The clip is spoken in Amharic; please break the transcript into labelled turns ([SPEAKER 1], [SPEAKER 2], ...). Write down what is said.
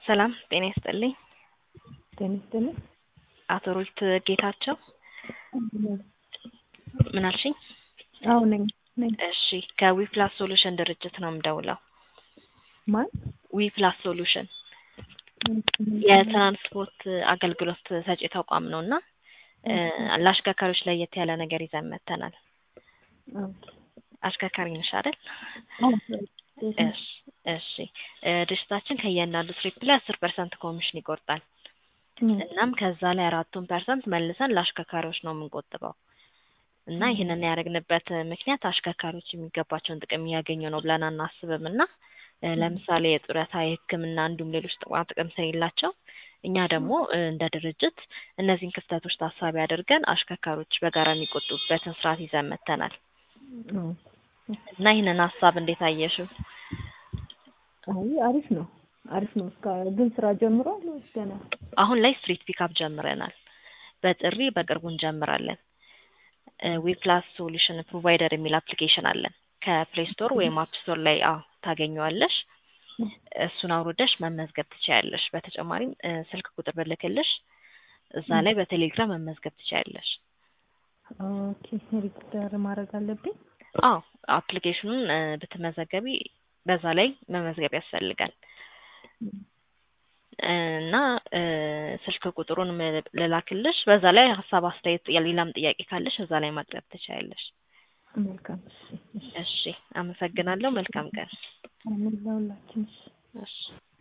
[SPEAKER 1] ሰላም ጤና ይስጥልኝ።
[SPEAKER 2] ጤና ይስጥልኝ።
[SPEAKER 1] አቶ ሩት ጌታቸው ምን አልሽኝ?
[SPEAKER 2] አዎ ነኝ ነኝ።
[SPEAKER 1] እሺ ከዊፕላስ ሶሉሽን ድርጅት ነው የምደውለው።
[SPEAKER 2] ማን?
[SPEAKER 1] ዊፕላስ ሶሉሽን የትራንስፖርት አገልግሎት ሰጪ ተቋም ነው እና ለአሽከርካሪዎች ለየት ያለ ነገር ይዘን መጥተናል። አሽከርካሪ ነሽ አይደል? እሺ እሺ ድርጅታችን ከእያንዳንዱ ትሪፕ ላይ አስር ፐርሰንት ኮሚሽን ይቆርጣል። እናም ከዛ ላይ አራቱን ፐርሰንት መልሰን ለአሽከርካሪዎች ነው የምንቆጥበው እና ይህንን ያደረግንበት ምክንያት አሽከርካሪዎች የሚገባቸውን ጥቅም እያገኙ ነው ብለን አናስብም እና ለምሳሌ የጡረታ፣ የሕክምና እንዲሁም ሌሎች ጥቅማ ጥቅም ስለሌላቸው እኛ ደግሞ እንደ ድርጅት እነዚህን ክፍተቶች ታሳቢ አድርገን አሽከርካሪዎች በጋራ የሚቆጡበትን ስርዓት ይዘን መጥተናል እና ይህንን ሀሳብ እንዴት አየሽው?
[SPEAKER 2] አይ አሪፍ ነው አሪፍ ነው። እስከ ግን ስራ ጀምሯል ወይስ ገና?
[SPEAKER 1] አሁን ላይ ስትሪት ፒካፕ ጀምረናል። በጥሪ በቅርቡ እንጀምራለን። ዊፕላስ ሶሉሽን ፕሮቫይደር የሚል አፕሊኬሽን አለን። ከፕሌይ ስቶር ወይም አፕ ስቶር ላይ አዎ ታገኘዋለሽ። እሱን አውርደሽ መመዝገብ ትችያለሽ። በተጨማሪም ስልክ ቁጥር ብልክልሽ እዛ ላይ በቴሌግራም መመዝገብ ትችያለሽ።
[SPEAKER 2] ኦኬ ሪጅስተር ማድረግ አለብኝ?
[SPEAKER 1] አዎ አፕሊኬሽኑን ብትመዘገቢ በዛ ላይ መመዝገብ ያስፈልጋል እና ስልክ ቁጥሩን ልላክልሽ። በዛ ላይ ሀሳብ፣ አስተያየት፣ ሌላም ጥያቄ ካለሽ እዛ ላይ ማቅረብ ትችያለሽ።
[SPEAKER 2] መልካም እሺ
[SPEAKER 1] እሺ፣ አመሰግናለሁ። መልካም ቀን።
[SPEAKER 2] አሜን ለሁላችን።
[SPEAKER 1] እሺ